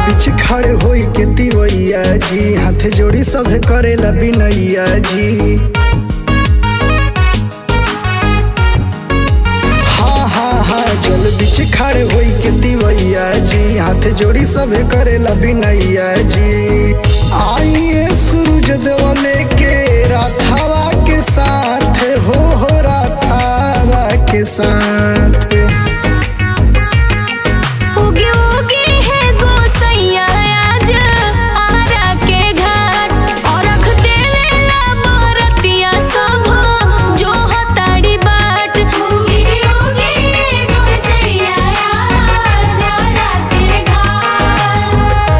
पीछे खड़े होई के तिवैया जी हाथ जोड़ी सभे करेला बिनैया जी हाँ हाँ हाँ जल बीच खड़े होई के तिवैया जी हाथ जोड़ी सभे करेला बिनैया जी आइए सूरज देवले के राधावा के साथ हो हो राधावा के साथ उगे उगे है गोसैया आज आरा के घाट और रख देवेला बरतिया सब जो हताड़ी बाट उगे उगे है गोसैया आज आरा के घाट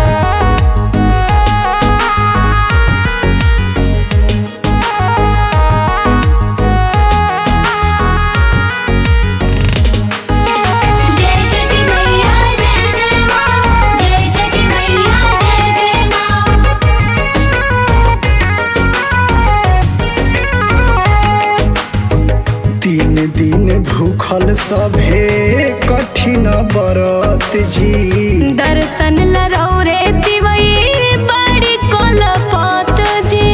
जय छठी मैया जय जय माँ जय छठी मैया जय जय माँ तीन दिन भूखल सभे कठिन बरत जी दर्शन लरौरे दिवई बड़ी कोलपत जी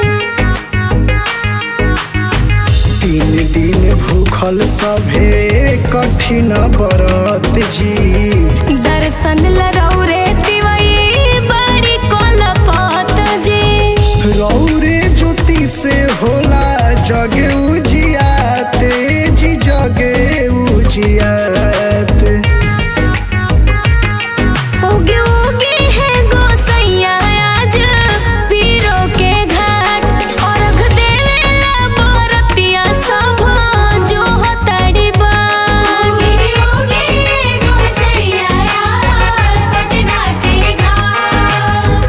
तीन दिन भूखल सभे कठिन बरत जी दर्शन लरौरे दिवई बड़ी कोलपत जी रौरे ज्योति से होला जगे उजियात जी जगे उजियात उगे उगे है गोसैया आज पीरो के घाट और रख देवेला बरतिया सब जो हताड़ी बाट उगे उगे है गोसैया आज पटना के घाट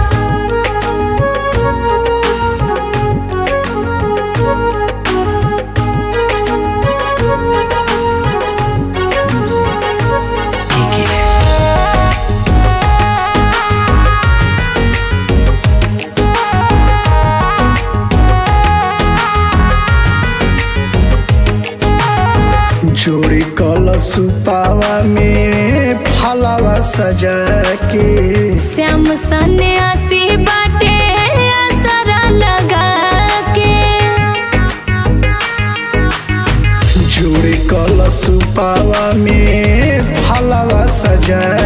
जोड़ी कलश पावा में फलावा सजा के श्याम सन्यासी बाटे असरा लगा के जोड़ी कलश पावा में फलावा सजा